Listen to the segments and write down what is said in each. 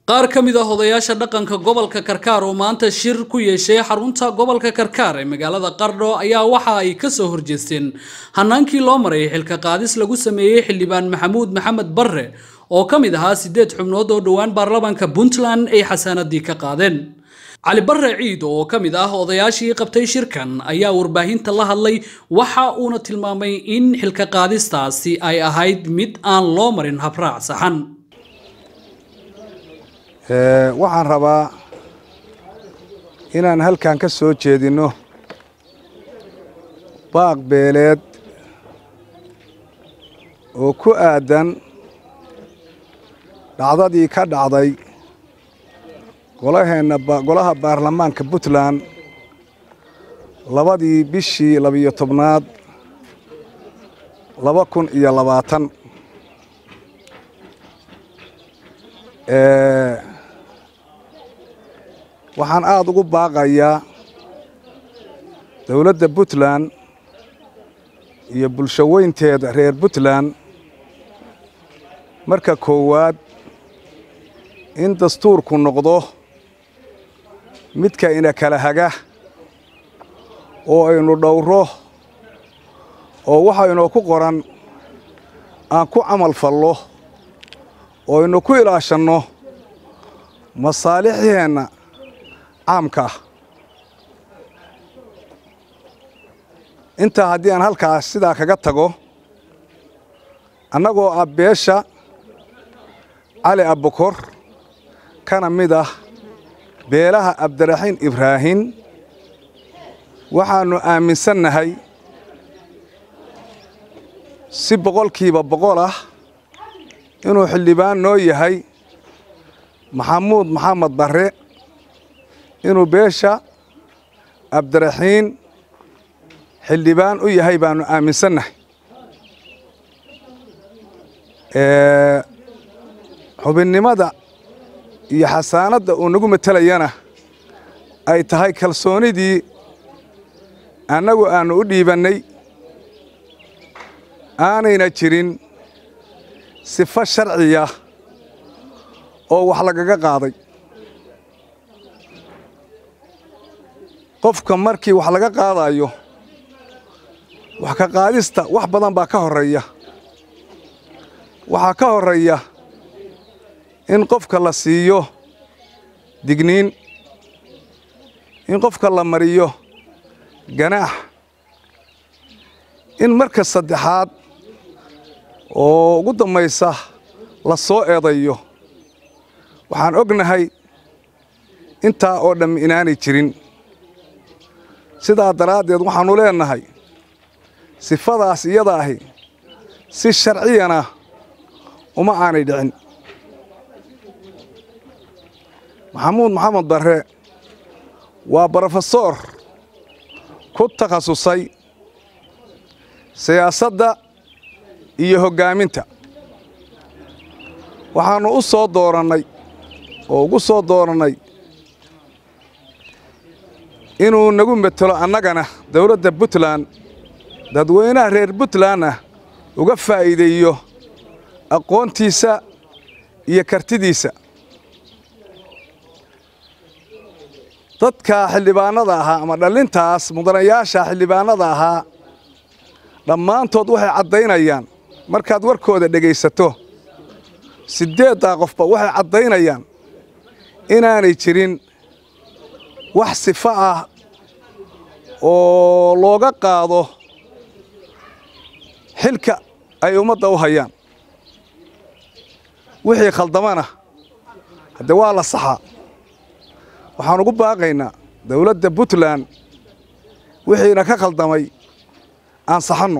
qaar ka mid ah odayaasha dhaqanka gobolka karkaar oo maanta shir ku yeeshay xarunta gobolka karkaar ee magaalada qardho ayaa waxa ay kasoo horjeesteen hanaankii loo maray xilka qaadis lagu sameeyey xildhibaan maxamuud maxamed barre oo ka mid ahaa siddeed xubnood oo dhowaan baarlamaanka puntland ay xasaanadii ka qaadeen cali barre ciid oo ka mid ah odayaashii qabtay shirkan ayaa warbaahinta la hadlay waxa uuna tilmaamay in xilka qaadistaasi ay ahayd mid aan loo marin habraac saxan waxaan rabaa inaan halkan ka soo jeedinno baaq beeleed oo ku aadan dhacdadii ka dhacday golaheenna golaha baarlamaanka puntland labadii bishii labiyo tobnaad laba kun iyo labaatan waxaan aada ugu baaqayaa dowladda puntland iyo bulsho weynteeda reer puntland marka koowaad in dastuurku noqdo midka ina kala haga oo aynu dhowro oo waxaynoo ku qoran aan ku camal fallo oo aynu ku ilaashanno masaalixdeenna caamka ah intaa haddii aan halkaas sidaa kaga tago annagoo ah beesha cali abbukor kana mid ah beelaha abdiraxiin ibraahin waxaannu aaminsannahay si boqolkiiba boqol ah inuu xildhibaan noo yahay maxamuud maxamed barre inuu beesha abdiraxiin xildhibaan u yahay baannu aaminsannahay xubinnimada iyo xasaanadda uu nagu matelayana ay tahay kalsoonidii annagu aannu u dhiibannay aanayna jirin sifo sharciya oo wax lagaga qaaday qofka markii wax laga qaadayo wax ka qaadista wax badan baa ka horreeya waxaa ka horreeya in qofka la siiyo digniin in qofka la mariyo ganaax in marka saddexaad oo ugu dambaysa la soo eedayo waxaan ognahay intaa oo dhamm inaanay jirin sidaa daraaddeed waxaannu leennahay sifadaas iyada ahi si sharciyana uma aanay dhicin maxamuud maxamed barre waa brofesor ku takhasusay siyaasadda iyo hoggaaminta waxaannu u soo doorannay oo ugu soo doorannay inuu nagu metelo annagana dawladda puntland dadweynaha reer puntlandna uga faa'iideeyo aqoontiisa iyo kartidiisa dadka xildhibaannada ahaa ama dhallintaas mudanayaasha xildhibaannada ahaa dhammaantood waxay caddaynayaan markaad warkooda dhegaysato siddeeddaa qofba waxay caddaynayaan inaanay jirin wax sifo ah oo looga qaado xilka ay ummadda u hayaan wixii khaldamana haddee waa la saxaa waxaan ugu baaqaynaa dawladda puntland wixiina ka khaldamay aan saxanno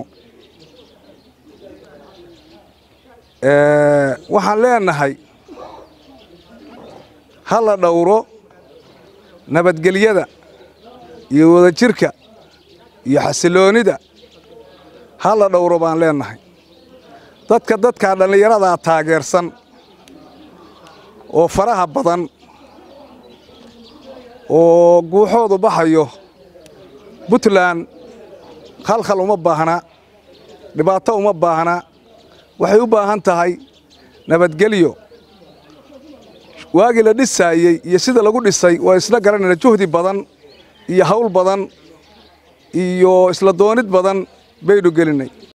waxaan leennahay ha la dhowro nabadgelyada iyo wadajirka iyo xasiloonnida ha la dhowro baan leennahay dadka dadkaa dhallinyaradaa taageersan oo faraha badan oo guuxoodu baxayo puntland khalkhal uma baahna dhibaato uma baahna waxay u baahan tahay nabadgelyo waagii la dhisaayey iyo sida lagu dhisay waa isla garanayna juhdi badan iyo hawl badan iyo isla doonid badan baynu gelinay